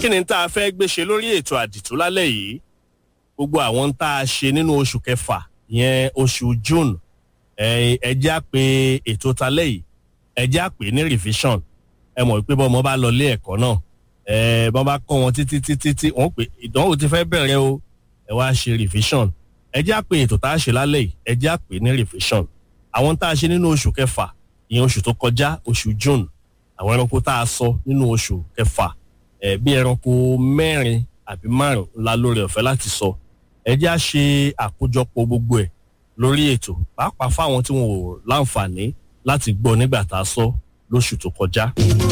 kí ni tá a fẹ́ gbé ṣe lórí ètò àdìtú lálẹ́ yìí gbogbo àwọn tá a ṣe nínú oṣù kẹfà yẹn oṣù june ẹ ẹ jẹ́ àpè ètò talẹ́ yìí ẹ jẹ́ àpè ní revision ẹ mọ̀ pé bọ́mọ bá lọ ilé ẹ̀kọ́ náà ẹ bọ́n bá kọ́ wọn títí títí tí wọ́n pè ìdánwò ti fẹ́ bẹ̀rẹ̀ o ẹ wá ṣe revision ẹ jẹ́ àpè ètò tá a ṣe lálẹ́ yìí ẹ jẹ́ àpè ní revision àwọn tá a ṣe nínú oṣù kẹfà ìyẹn oṣù tó kọjá oṣù june àwọn ẹranko tá a sọ nínú oṣù kẹfà ẹ bí ẹranko mẹ́rin àbí márùn ńlá lórí ọ̀fẹ́ láti sọ ẹ jẹ́ à ṣe àkójọpọ̀ gbogbo ẹ̀ lórí ètò pàápàá fáwọn tí wọn ò láǹfààní láti gbọ́ nígbà tá a sọ lóṣù tó kọjá.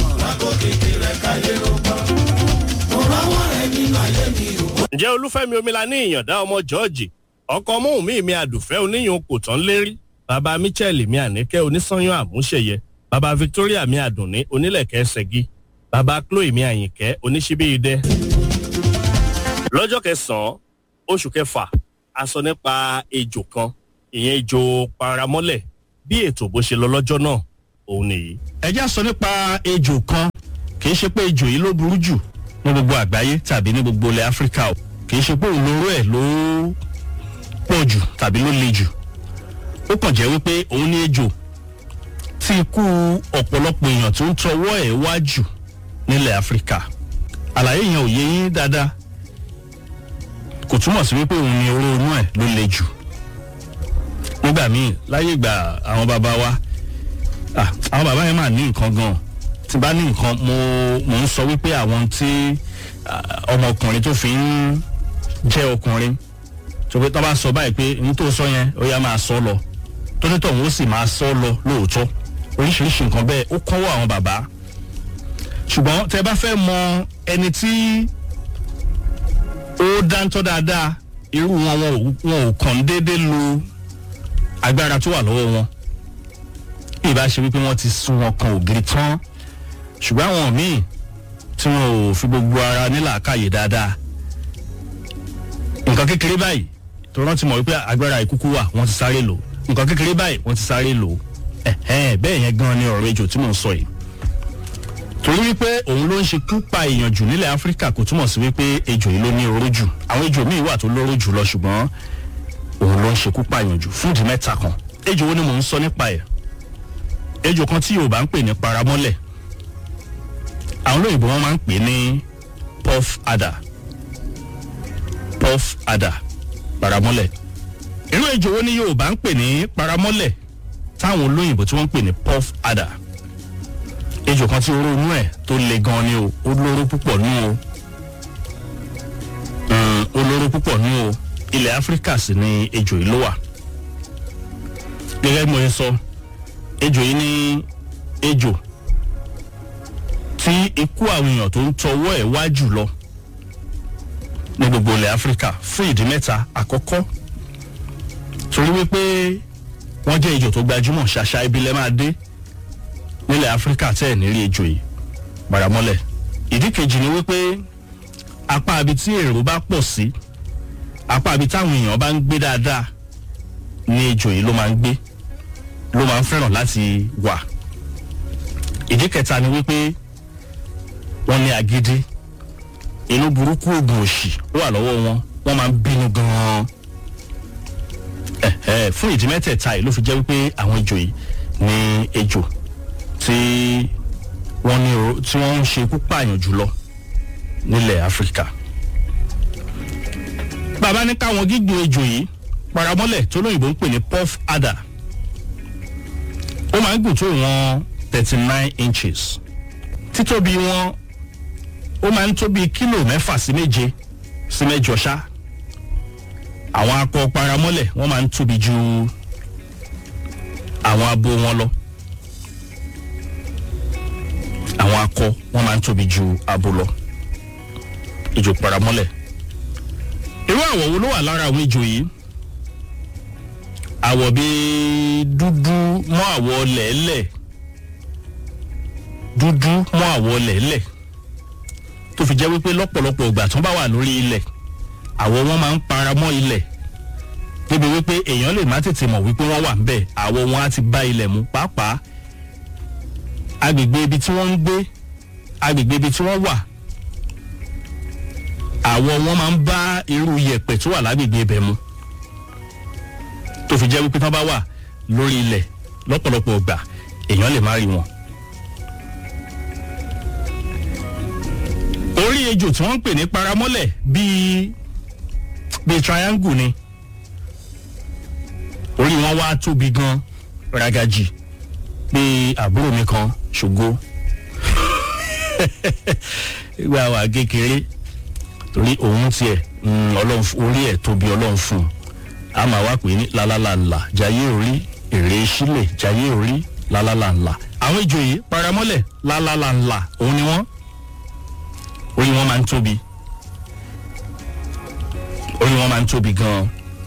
ǹjẹ́ olúfẹ́mi omilani ìyàndá ọmọ george ọkọ mọ́hùn mí mi àdùfẹ́ oníyùn kò tán lérí bàbá michel mi àníkẹ́ onísanyán àmúṣeyẹ bàbá victoria mi àdùnní onílẹ̀kẹ́ ṣẹ́gi bàbá chloe mi àyìnkẹ́ oníṣíbí idẹ. lọ́jọ́ kẹsàn-án oṣù kẹfà a sọ nípa ejò kan ìyẹn ejò paramọ́lẹ̀ bí ètò bó ṣe lọ lọ́jọ́ náà òun nìyí. ẹ já sọ nípa ejò kan kì í ṣe pé ejò yìí ló burú jù ní gbogbo àgbáyé tàbí ní gbogbo ilẹ̀ áfíríkà o kì í ṣe pé òlóró ẹ̀ ló pọ̀ jù tàbí ló le jù ó kàn jẹ́ wípé òun ní ejò tí ikú ọ̀pọ̀lọpọ̀ èèyàn tó ń tọwọ́ ẹ̀ wá jù nílẹ̀ áfíríkà àlàyé yẹn ò yé yín dáadáa kò túmọ̀ sí wípé òun ni oró inú ẹ̀ ló le jù nígbà míì láyé ìgbà àwọn bàbá wa ah, àwọn bàbá yẹn máa ní nǹkan gan tí bá ní nǹkan mo mo ń sọ wípé àwọn tí ah, ọmọkùnrin tó fi ń jẹ́ ọkùnrin tó pé tó bá sọ báyìí pé ní tó sọ yẹn ó yá máa sọ lọ tó ní tọ̀hún ó sì máa sọ lọ lóòótọ́ oríṣiríṣi nǹkan bẹ́ẹ̀ ó kọ́wọ́ àwọn bàbá ṣùgbọ́n tẹ bá fẹ́ mọ ẹni tí ó dáńtọ́ dáadáa irú wọn wọn ò- wọn ò kàn déédéé lo agbára tó wà lọ́wọ́ wọn bí ìbá ṣe wípé wọ́n ti sun wọn kan ògiri tán ṣùgbọ́n àwọn míì tí wọn ò fi gbogbo ara nílàákàyè dáadáa nǹkan kékeré báyìí tó rántí mọ̀ wípé agbára ìkúkú wà wọ́n ti sáré lò nǹkan kékeré báyìí wọ́n ti sáré lò ẹ̀hẹ́n bẹ́ẹ̀ yẹn gan ni ọ̀rọ̀ ejò tí mò ń sọ yìí torí wípé òun ló ń ṣe kú pa èèyàn jù nílẹ̀ áfíríkà kò túmọ̀ sí wípé ejò yìí ló ní oró jù àwọn ejò míì wà tó lóró jù lọ ṣùgbọ́n òun ló ń ṣe kú pa èèyàn jù fún ìdí mẹ́ta kan ejò wo ni mò ń sọ nípa ẹ̀ ejò kan tí yorùbá ń pè ní paramọ́lẹ̀ àwọn olóyìnbó wọn máa ń pè ní puff adder puff adder paramọ́lẹ̀ irú ejò wo ni yorùbá ń pè ní paramọ́lẹ̀ táwọn olóyìnbó tí wọ́n ń pè ní puff adder ejò kan tí oró inú ẹ̀ tó le gan ni o ó lóró púpọ̀ nú o Mm, ó lóró púpọ̀ nú o ilẹ̀ áfíríkà sì ni ejò yìí ló wà gẹ́gẹ́ bí mo ṣe sọ ejò yìí ní ejò tí ikú àwọn èèyàn tó ń tọwọ́ ẹ̀ wá jù lọ ní gbogbo ilẹ̀ áfíríkà fún ìdí mẹ́ta àkọ́kọ́ torí wípé wọ́n jẹ́ ejò tó gbajúmọ̀ ṣàṣà ibi lẹ́ máa dé nílẹ̀ áfíríkà tẹ́ ẹ̀ nírí ejò yìí paramọ́lẹ̀ ìdí kejì ni wípé apá abi tí èrò bá pọ̀ sí apá abi táwọn èèyàn bá ń gbé dáadáa ní ejò yìí ló máa ń gbé ló máa ń fẹ́ràn láti wà ìdí kẹta ni wípé wọ́n ní agídí inú burúkú oògùn òṣì ó wà lọ́wọ́ wọn wọ́n máa ń bínú gan-an ẹ̀ẹ́ fún ìdí mẹ́tẹ̀ẹ̀ta yìí ló fi jẹ́ wípé àwọn ejò yìí ní ejò tí wọ́n ní o tí wọ́n ń ṣe púpààyàn jùlọ nílẹ̀ áfíríkà. bàbá ní káwọn gígùn ejò yìí paramọ́lẹ̀ tó lóyìnbó ń pè ní puff adder ó máa ń gùn tó ìwọ̀n thirty nine inches títóbi wọn ó máa ń tó bíi kílò mẹ́fà sí méje sí mẹ́jọ ṣá àwọn akọ paramọ́lẹ̀ wọ́n máa ń tóbi ju àwọn abo wọn lọ àwọn akọ wọn máa ń tóbi ju abo lọ ejò paramọ́lẹ̀ irú àwọ̀ wo ló wà lára àwọn ejò yìí àwọ̀ bíi dúdú mọ́ àwọ̀ lẹ́lẹ̀ dúdú mọ́ àwọ̀ lẹ́lẹ̀ tó fi jẹ́ wípé lọ́pọ̀lọpọ̀ ìgbà tó bá wà lórí ilẹ̀ àwọ̀ wọn máa ń para mọ́ ilẹ̀ débi wípé èèyàn lè má tètè mọ̀ wípé wọ́n wà ń bẹ̀ àwọ̀ wọn á ti bá ilẹ̀ mu pàápàá agbègbè ibi tí wọ́n ń gbé agbègbè ibi tí wọ́n wà àwọ̀ wọn máa ń bá irú yẹ̀pẹ̀ tó wà lágbègbè ibẹ̀ mu tó fi jẹ́ wípé tán bá wà lórí ilẹ̀ lọ́pọ̀lọpọ̀ ọgbà èèyàn lè má rí wọn. orí ejò tí wọ́n ń pè ní paramọ́lẹ̀ bíi bíi triangle ni orí wọn wá tóbi gan ragaji bíi àbúrò mi kan ṣògo ìgbà wà kékeré torí òun tiẹ̀ ọlọ́run orí ẹ̀ tóbi ọlọ́run fún un a máa wá pè ní lálálàlà jayé orí èrè sílẹ̀ jayé orí lálálàlà àwọn ìjòyè paramọ́lẹ̀ lálálàlà òun ni wọ́n orí wọn máa ń tóbi orí wọn máa ń tóbi gan-an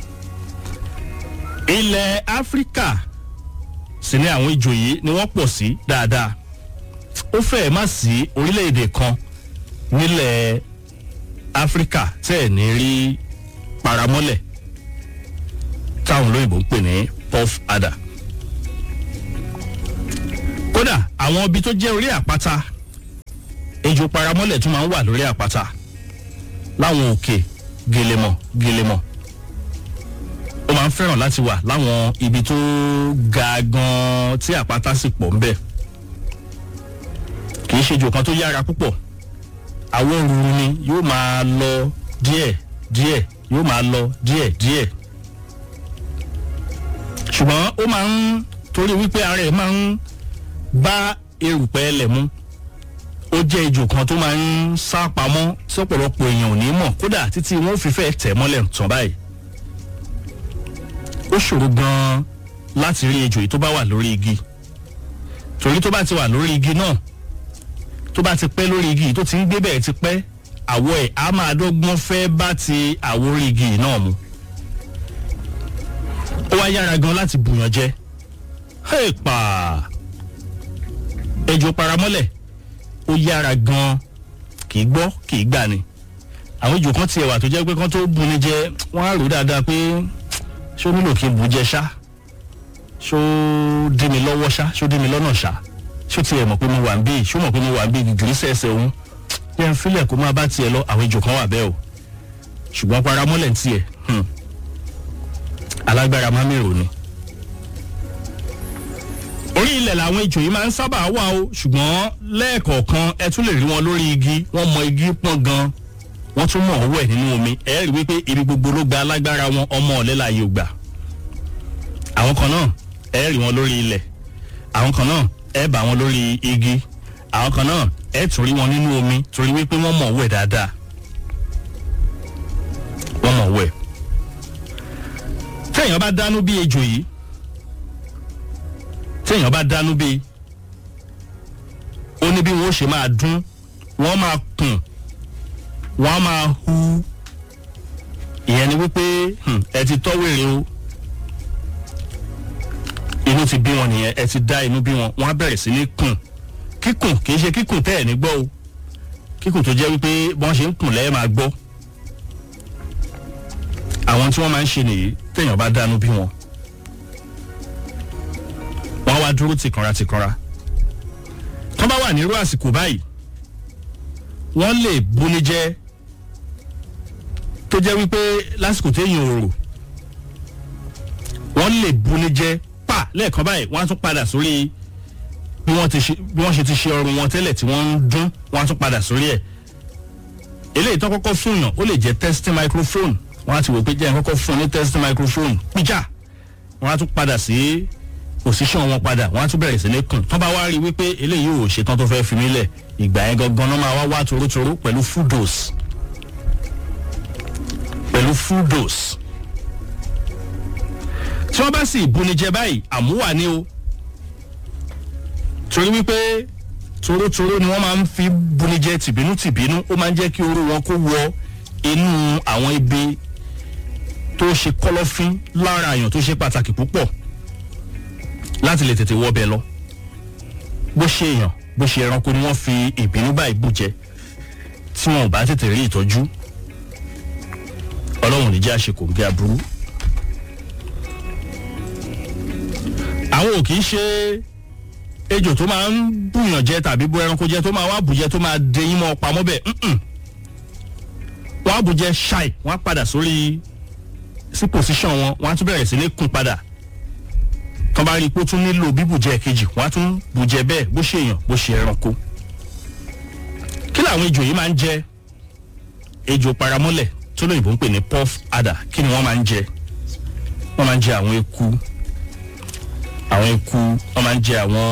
ilẹ̀ áfíríkà sì ni àwọn ìjòyè ni wọ́n pọ̀ sí dáadáa ó fẹ́ẹ̀ má sí orílẹ̀-èdè kan nílẹ̀ áfíríkà tẹ́ ẹ̀ ní rí paramọ́lẹ̀ táwọn olóyìnbó ń pè ní puff adder kódà àwọn ibi tó jẹ́ orí àpáta ejò paramọ́lẹ̀ tún máa ń wà lórí àpáta láwọn òkè gelemọ̀ gelemọ̀ ó máa ń fẹ́ràn láti wà láwọn ibi tó ga gan tí àpáta sì pọ̀ ń bẹ̀ kì í ṣe ejò kan tó yára púpọ̀ àwọn òrùn ni yóò máa lọ díẹ̀ díẹ̀ yóò máa lọ díẹ̀ díẹ̀ ṣùgbọ́n ó máa ń torí wípé ara ẹ̀ máa ń bá erùpẹ̀ ẹlẹ̀ mu ó jẹ́ ejò kan tó máa ń sá pamọ́ tí ọ̀pọ̀lọpọ̀ èèyàn ò ní mọ̀ kódà títí wọn ò fi fẹ́ tẹ̀ mọ́lẹ̀ tán báyìí ó ṣòro gan-an láti rí ejò yìí tó bá wà lórí igi torí tó bá ti wà lórí igi náà tó bá ti pẹ́ lórí igi yìí tó ti ń gbé bẹ́ẹ̀ ti pẹ́ àwọ̀ ẹ̀ á máa dọ́gbọ́n fẹ́ bá ti àwọ̀ orí igi yìí náà mu ó wá yára gan láti bùyàn jẹ pa ejò paramọ́lẹ̀ ó yára gan kì í gbọ́ kì í gbà ni àwọn ejò kan tiẹ̀ wà tó jẹ́ pé kán tó buni jẹ wọ́n á rò dáadáa pé ṣó nílò kí n bù jẹ ṣá ṣó dí mi lọ́wọ́ ṣá ṣó dí mi lọ́nà ṣá ṣó tiẹ̀ mọ̀ pé mo wà ń bí ṣó mọ̀ pé mo wà ń bí gìgìrísẹ̀ ẹsẹ̀ òun yẹn fílẹ̀ kó máa bá tiẹ̀ lọ àwọn ejò kan wà bẹ́ẹ̀ o ṣùgbọ́n paramọ́lẹ̀ ń tiẹ̀ alágbára má mèrò ni. orí ilẹ̀ làwọn ejò yìí máa ń sábà wà o ṣùgbọ́n lẹ́ẹ̀kọ̀ọ̀kan ẹ tún lè rí wọn lórí igi wọ́n mọ igi pọ́n gan wọ́n tún mọ̀ ọ́wọ́ ẹ̀ nínú omi ẹ rí wípé ibi gbogbo ló gba alágbára wọn ọmọ ọ̀lẹ́ láàyè ò gbà. àwọn kan náà ẹ rí wọn lórí ilẹ̀ àwọn kan náà ẹ bá wọn lórí igi àwọn kan náà ẹ tún rí wọn nínú omi torí wípé wọ́n mọ̀ ọ́wọ́ ẹ̀ dáadáa wọ́n mọ̀ ọ́wọ́ ẹ̀ téèyàn bá dánú bí ejò yìí téèyàn bá dánú bí ó ní bí wọn ó ṣe máa dún wọn máa kùn wọn máa hu ìyẹn ni wípé ẹ ti tọ́ wèrè o inú ti bí wọn nìyẹn ẹ ti dá inú bí wọn wọn á bẹ̀rẹ̀ sí ní kùn kíkùn kì í ṣe kíkùn tẹ́ ẹ̀ ní gbọ́ o kíkùn tó jẹ́ wípé bọ́n ṣe ń kùn lẹ́ẹ̀ máa gbọ́ àwọn tí wọ́n máa ń ṣe nìyí téèyàn bá dánú bí wọn. wọ́n wá dúró tìkanra tìkanra. tọ́ bá wà nírú àsìkò báyìí wọ́n lè buni jẹ́ tó jẹ́ wípé lásìkò téèyàn ò rò wọ́n lè buni jẹ́ pa lẹ́ẹ̀kan báyìí wọ́n á tún padà sórí bí wọ́n ṣe ti ṣe ọrùn wọn tẹ́lẹ̀ tí wọ́n ń dún wọ́n á tún padà sórí ẹ̀ eléyìí tó kọ́kọ́ fún yàn ó lè jẹ́ testing microphone wọ́n á ti wò pé jẹ́ kọ́kọ́ fún ní test microphone píjà wọ́n á tún padà sí position wọn padà wọ́n á tún bẹ̀rẹ̀ sí ní kùn tán bá wá rí wípé eléyìí ò ṣetán tó fẹ́ fi mí lẹ̀ ìgbà yẹn gangan náà máa wá wá torótoró pẹ̀lú full dose pẹ̀lú full dose tí wọ́n bá sì bunijẹ báyìí àmúwà ni o torí wípé torótoró ni wọ́n máa ń fi bunijẹ tìbínú tìbínú ó máa ń jẹ́ kí oró wọn kó wọ inú àwọn ibi tó ṣe kọlọ́fín lára àyàn tó ṣe pàtàkì púpọ̀ láti lè tètè wọbẹ̀ lọ bó ṣe èèyàn bó ṣe ẹranko ni wọ́n fi ìbínú báyìí bù jẹ tí wọn ò bá tètè rí ìtọ́jú ọlọ́run ní jẹ́ àṣekò bí aburú. àwọn ò kì í ṣe ejò tó máa ń bùyàn jẹ tàbí bó ẹranko jẹ tó máa wá bùjẹ tó máa dẹyìn mọ́ pamọ́ bẹ́ẹ̀ wọ́n á bù jẹ ṣáì wọ́n á padà sórí sí position wọn wọ́n á tún bẹ̀rẹ̀ sí ní kún padà tán bá rí i pé ó tún nílò bíbùjẹ kejì wọ́n á tún bùjẹ bẹ́ẹ̀ bó ṣe èèyàn bó ṣe ẹranko kí làwọn ejò yìí máa ń jẹ ejò paramọ́lẹ̀ tó lóyìnbó ń pè ní puff adder kí ni wọ́n máa ń jẹ wọ́n máa ń jẹ àwọn eku àwọn eku wọ́n máa ń jẹ àwọn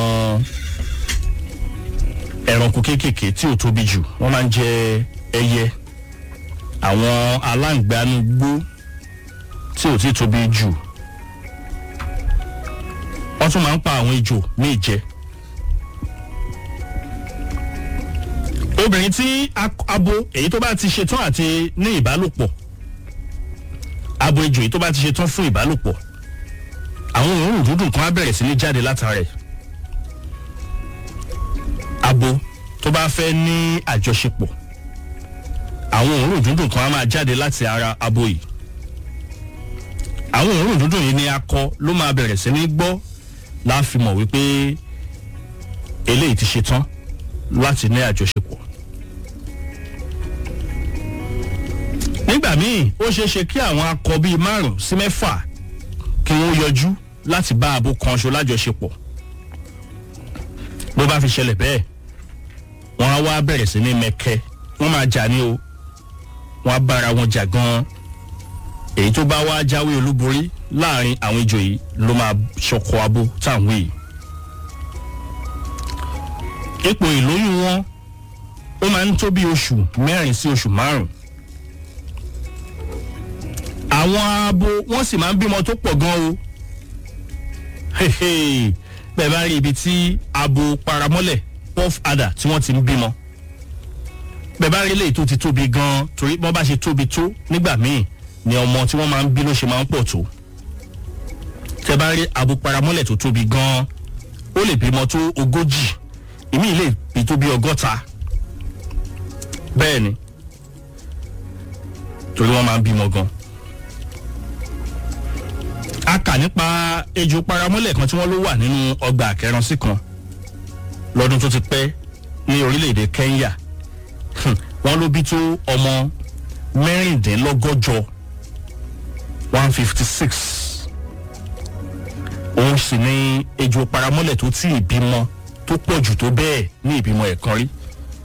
ẹranko kéékèèké tí ò tóbi jù wọ́n máa ń jẹ ẹyẹ àwọn aláǹgbánugbó tí ò tí tóbi jù wọ́n tún máa ń pa àwọn ejò míì jẹ. obìnrin tí abo èyí tó bá ti ṣetán àti ní ìbálòpọ̀ abo ejò èyí tó bá ti ṣetán fún ìbálòpọ̀ àwọn òórùn dúdùn kan á bẹ̀rẹ̀ sí ní jáde látara ẹ̀ abo tó bá fẹ́ ní àjọṣepọ̀ àwọn òórùn dúndùn kan á máa jáde láti ara abo yìí àwọn òórùn dúndùn yìí ni akọ ló máa bẹ̀rẹ̀ sí ní gbọ́ láàfin mọ̀ wípé eléyìí ti ṣetán láti ní àjọṣepọ̀. nígbà míì ó ṣeé ṣe kí àwọn akọ bíi márùn sí mẹ́fà kí wọ́n yọjú láti bá abo kan ṣo lájọṣepọ̀ bó bá fi ṣẹlẹ̀ bẹ́ẹ̀ wọ́n á wá bẹ̀rẹ̀ sí ní mẹ́kẹ́ wọ́n máa jà ní o wọ́n á bára wọn jà gan-an èyí tó bá wá jáwé olúborí láàrin àwọn ejò yìí ló máa ṣọkọ abo táwọn yìí ipò ìlóyún wọn ó máa ń tó bí oṣù mẹ́rin sí oṣù márùn àwọn abo wọ́n sì máa ń bímọ tó pọ̀ gan o bẹ́ẹ̀ bá rí ibi tí abo paramọ́lẹ̀ puff adder tí wọ́n ti ń bímọ bẹ́ẹ̀ bá rí eléyìí tó ti tóbi gan torí wọ́n bá ṣe tóbi tó nígbà míì ni ọmọ tí wọ́n máa ń bí ló ṣe máa ń pọ̀ tó tẹ́ bá rí abo paramọ́lẹ̀ tó tóbi gan ó lè bímọ tó ogójì ìmí lè bí tó bí ọgọ́ta bẹ́ẹ̀ ni torí wọ́n máa ń bímọ gan a kà nípa ejò paramọ́lẹ̀ kan tí wọ́n ló wà nínú ọgbà àkẹrànsí kan lọ́dún tó ti pẹ́ ní orílẹ̀-èdè kenya wọ́n ló bí tó ọmọ mẹ́rìndínlọ́gọ́jọ one fifty six òun sì ní ejò paramọ́lẹ̀ tó tí ìbímọ tó pọ̀ jù tó bẹ́ẹ̀ ní ìbímọ ẹ̀kan rí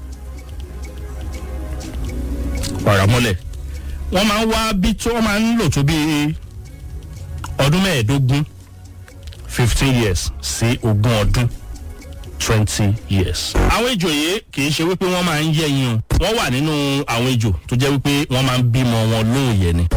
paramọ́lẹ̀ wọ́n máa ń wá bí tó wọ́n máa ń lò tó bíi ọdún mẹ́ẹ̀ẹ́dógún fifteen years sí ogún ọdún twenty years. àwọn ejò yìí kì í ṣe wípé wọ́n máa ń yẹ̀yìn o wọ́n wà nínú àwọn ejò tó jẹ́ wípé wọ́n máa ń bímọ wọn lóòyẹ̀ ni.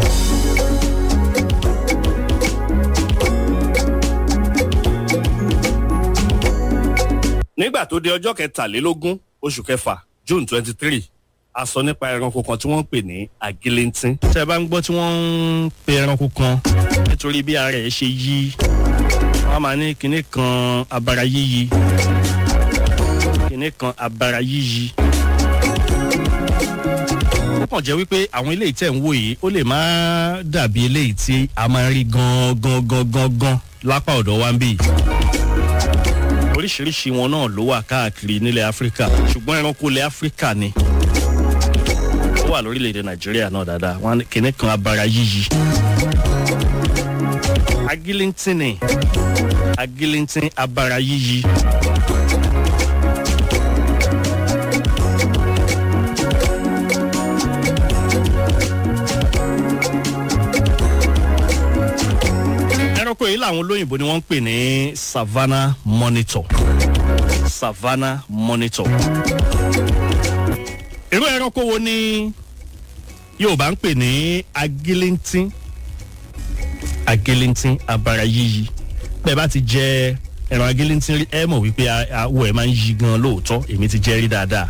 nígbà tó di ọjọ́ kẹtàlélógún oṣù kẹfà june twenty three a sọ nípa ẹranko kan tí wọ́n ń pè ní agilintin. tẹ́ ẹ bá ń gbọ́ tí wọ́n ń pe ẹranko kan nítorí bí ara ẹ̀ ṣe yí wọ́n máa ní kinní kan abara yíyí kinní kan abara yíyí. ó kàn jẹ́ wípé àwọn eléyìí tẹ̀ ń wò yìí ó lè má dàbí eléyìí tí a máa ń rí gan gan gan gan gan lápá ọ̀dọ̀ wa ń bì oríṣiríṣi wọn náà ló wà káàkiri nílẹ̀ áfíríkà ṣùgbọ́n ẹranko ilẹ̀ áfíríkà ni ó wà lórílẹ̀‐èdè nàìjíríà náà dáadáa wọn kìnnì kan abara yíyí. agilintin ni agilintin abara yíyí. ẹranko yìí làwọn olóyìnbó ni wọ́n ń pè ní savannah monitor savannah monitor irú ẹranko wo ni yorùbá ń pè ní agilintin agilintin abara yíyí bẹ́ẹ̀ bá ti jẹ ẹran agilintin rí ẹ mọ̀ wípé awọ ẹ̀ máa ń yí gan lóòótọ́ èmi ti jẹ́ rí dáadáa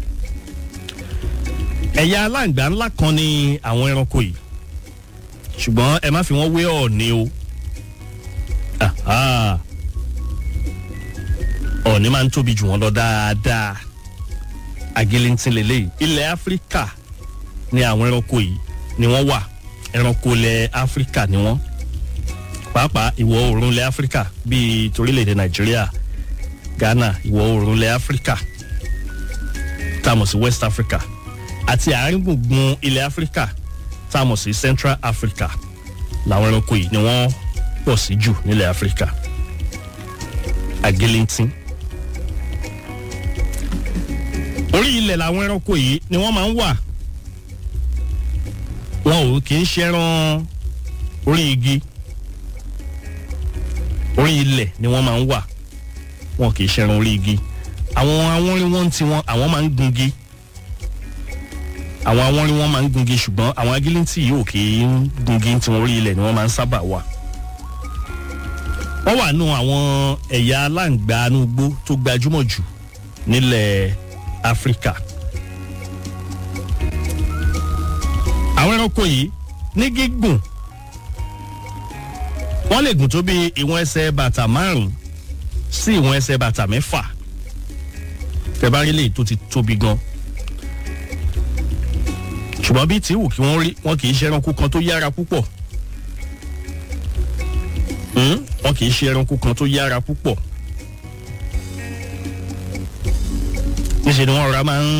ẹ̀yà aláǹgbá ńlá kan ni àwọn ẹranko yìí ṣùgbọ́n ẹ má fi wọ́n wé ọ̀ọ́ni o ọ̀ọ́ni máa ń tóbi jù wọ́n lọ dáadáa agilintin lélẹ́yìí ilẹ̀ áfíríkà ni àwọn ẹranko yìí ni wọ́n wà ẹranko ilẹ̀ áfíríkà ni wọ́n pàápàá ìwọ̀ oòrùn ilẹ̀ áfíríkà bíi torílẹ̀-èdè nàìjíríà ghana ìwọ̀ oòrùn ilẹ̀ áfíríkà tá a mọ̀ sí west africa àti àárín gbùngbùn ilẹ̀ áfíríkà tá a mọ̀ sí central africa làwọn ẹranko yìí ni wọ́n pọ̀ sí jù nílẹ̀ áfíríkà àgéléntín orí ilẹ̀ làwọn ẹranko yìí ni wọ́n máa ń wà wọn ò kì í ṣẹran orí igi orí ilẹ̀ ni wọ́n máa ń wà wọn kì í ṣẹran orí igi àwọn awọ́nrín wọn ti wọn àwọn máa ń gungi àwọn awọ́nrín wọn máa ń gungi ṣùgbọ́n àwọn agilintí yìí ò kì í gungi tí wọn orí ilẹ̀ ni wọ́n máa ń sábà wà wọ́n wà nù àwọn ẹ̀yà aláǹgbá anúgbó tó gbajúmọ̀ jù nílẹ̀ áfíríkà àwọn ẹranko yìí ní gígùn wọ́n lè gùn tó bí ìwọ̀n ẹsẹ̀ bàtà márùn-ún sí ìwọ̀n ẹsẹ̀ bàtà mẹ́fà tẹ̀bárí lè tó ti tóbi gan ṣùgbọ́n bí tí wù kí wọ́n rí wọn kì í ṣe ẹranko kan tó yára púpọ̀ wọn kì í ṣe ẹranko kan tó yára púpọ̀ níṣẹ́ ni wọ́n rọra máa ń